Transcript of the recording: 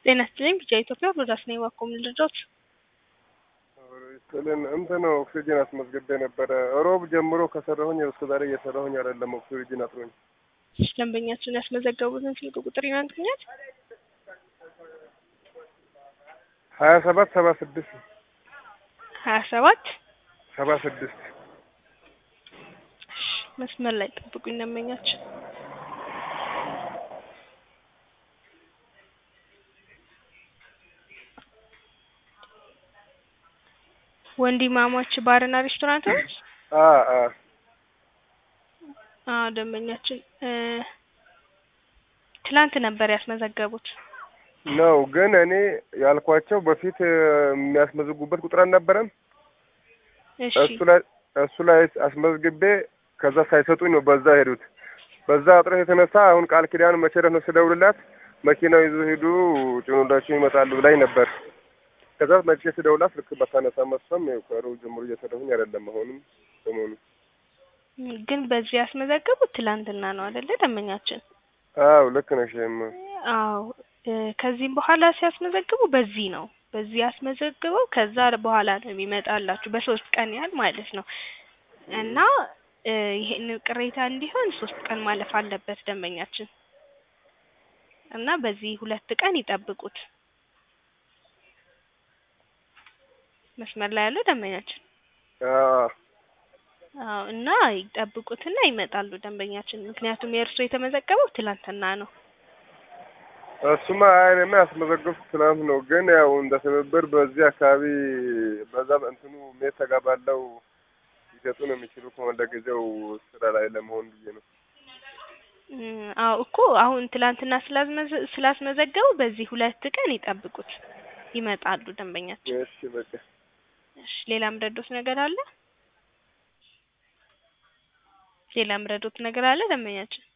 ጤና ይስጥልኝ ቢጫ ኢትዮጵያ ሮዳስ ነኝ ባኮ ምን ልርዳዎት? ስልን እንትን ኦክሲጅን አስመዝግቤ ነበረ። ሮብ ጀምሮ ከሰራሁኝ እስከ ዛሬ እየሰራሁኝ አይደለም። ኦክሲጅን አጥሮኝ። ደንበኛችሁን ያስመዘገቡትን ስልክ ቁጥር ይነግሩኛል? ሀያ ሰባት ሰባ ስድስት ሀያ ሰባት ሰባ ስድስት መስመር ላይ ጠብቁኝ ደንበኛችን ወንድማማች ባርና ሬስቶራንት ነው? አ አ አዎ ደንበኛችን ትላንት ነበር ያስመዘገቡት። ነው ግን እኔ ያልኳቸው በፊት የሚያስመዘግቡበት ቁጥር አልነበረም። እሺ እሱ ላይ እሱ ላይ አስመዝግቤ ከዛ ሳይሰጡኝ ነው በዛ ሄዱት። በዛ እጥረት የተነሳ አሁን ቃል ኪዳን መቼ ነው ስደውልላት መኪናው ይዞ ሄዱ ጭኖላችሁ ይመጣሉ ብላኝ ነበር። ከዛ መቼ ስደውላት ልክ በታነሳ መስፈም ከሮብ ጀምሮ እየሰራሁኝ አይደለም። አሁንም ሰሞኑ ግን በዚህ ያስመዘገቡት ትላንትና ነው አይደለ ደንበኛችን? አዎ ልክ ነሽ። እማ አዎ እ ከዚህም በኋላ ሲያስመዘግቡ በዚህ ነው በዚህ ያስመዘግበው ከዛ በኋላ ነው የሚመጣላችሁ በሶስት ቀን ያህል ማለት ነው። እና እ ይሄን ቅሬታ እንዲሆን ሶስት ቀን ማለፍ አለበት ደንበኛችን እና በዚህ ሁለት ቀን ይጠብቁት። መስመር ላይ ያለው ደንበኛችን አዎ አዎ እና ይጠብቁትና ይመጣሉ ደንበኛችን። ምክንያቱም የእርሶ የተመዘገበው ትላንትና ነው። እሱማ እኔማ ያስመዘገብኩት ትናንት ነው። ግን ያው እንደ ትብብር በዚህ አካባቢ በዛ እንትኑ ሜት ተጋባለው ሊሰጡ ነው የሚችሉ ከሆነ ለጊዜው ስራ ላይ ለመሆን ብዬ ነው። እም አዎ እኮ አሁን ትላንትና ስላስመዘ ስላስመዘገቡ በዚህ ሁለት ቀን ይጠብቁት ይመጣሉ ደንበኛችን። እሺ በቃ እሺ ሌላ ምረዶት ነገር አለ? ሌላ ምረዶት ነገር አለ ደንበኛችን?